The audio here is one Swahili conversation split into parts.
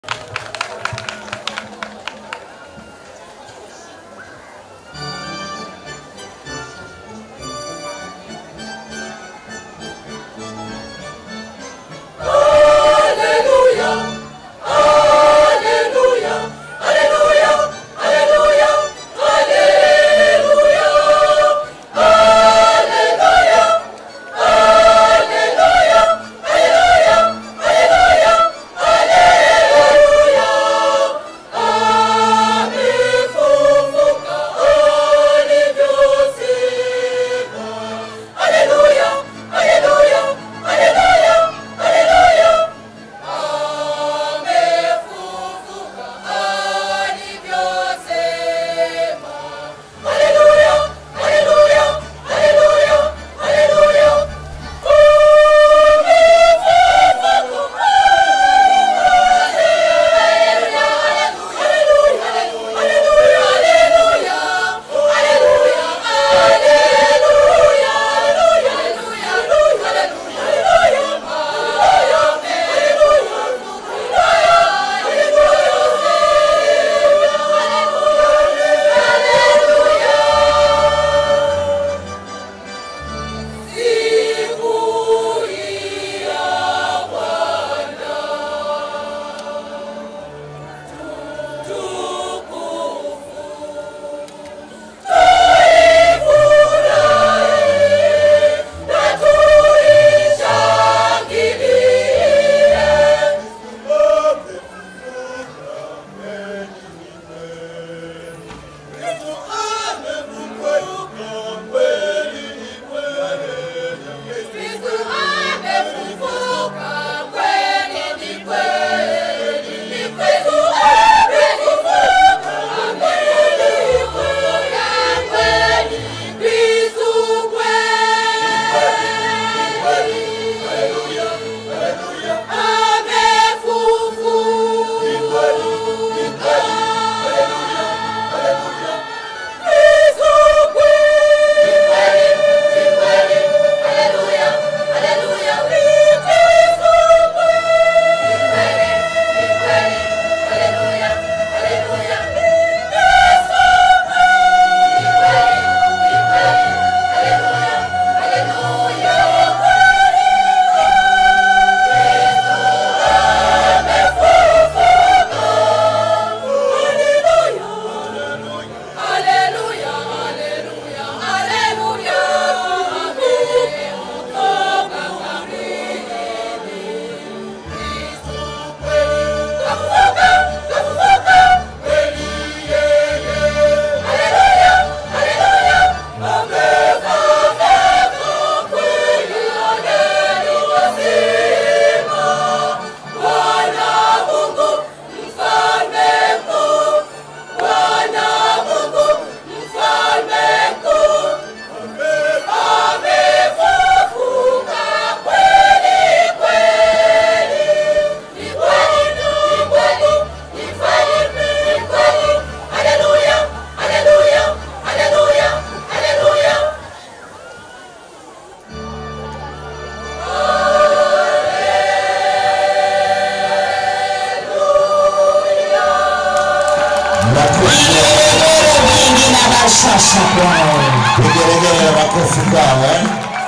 sasa kwao. Vigelegele na makofi kwao eh?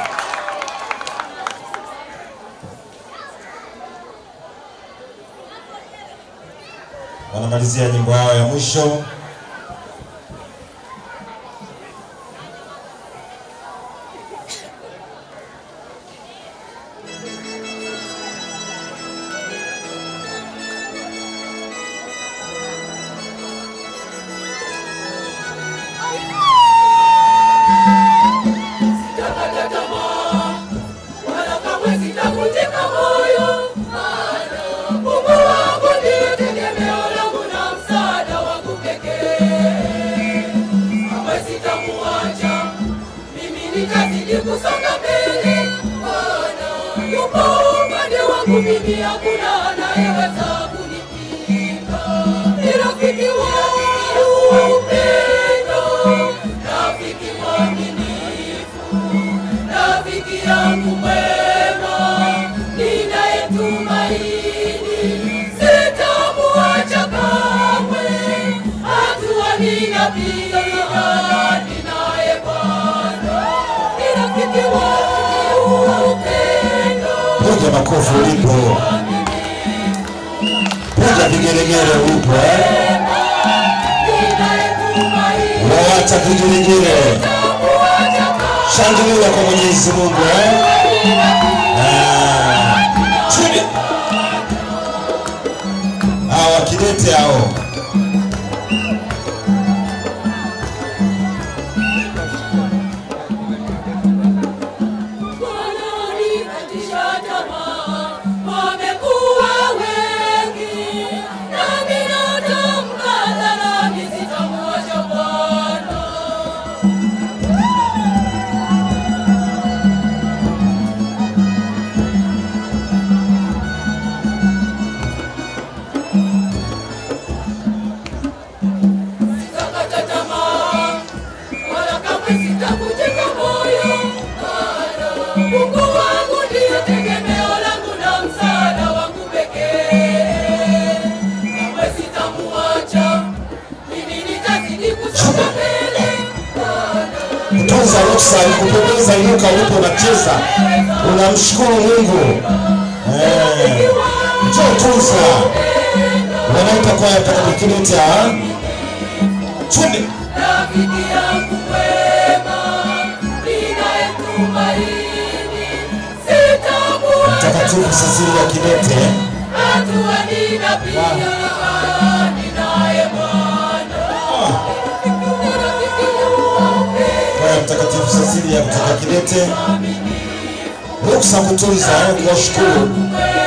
Wanamalizia nyimbo yao ya mwisho. Sitakata tamaa, wala kamwe sitavunjika moyo, maana Mungu wangu ndiye tegemeo langu na msaada wangu pekee. makofi ulipo. Piga vigelegele ulipo eh? Wawacha vigelegele. Shangilia kwa Mwenyezi Mungu eh? Ah, chini. Hawa kidete hao. Wanaonikatisha tamaa wamekuwa wengi, nami natamka hadharani sitamwacha Bwana. Sitakata tamaa, wala kamwe sitavunjika moyo. Maana Mungu wangu ndiye tegemeo langu na msaada wangu pekee. Kamwe sitamuacha, mimi nitazidi kusonga mbele. Maana Tunza ruksa kupendeza, inuka ulipo unacheza, unamshukuru Mungu. Eh, njoo tunza, wanaita kwaya katika kidete ah? Chini. rafiki yangu mwema, ninayetumaini, sitamuacha Mtakatifu Cecilia Kidete hatua ninapiga, ninaye Bwana. Rafiki yangu wa upendo, kwaya Mtakatifu Cecilia kutoka Kidete, ruksa kutunza, eh, kuwashukuru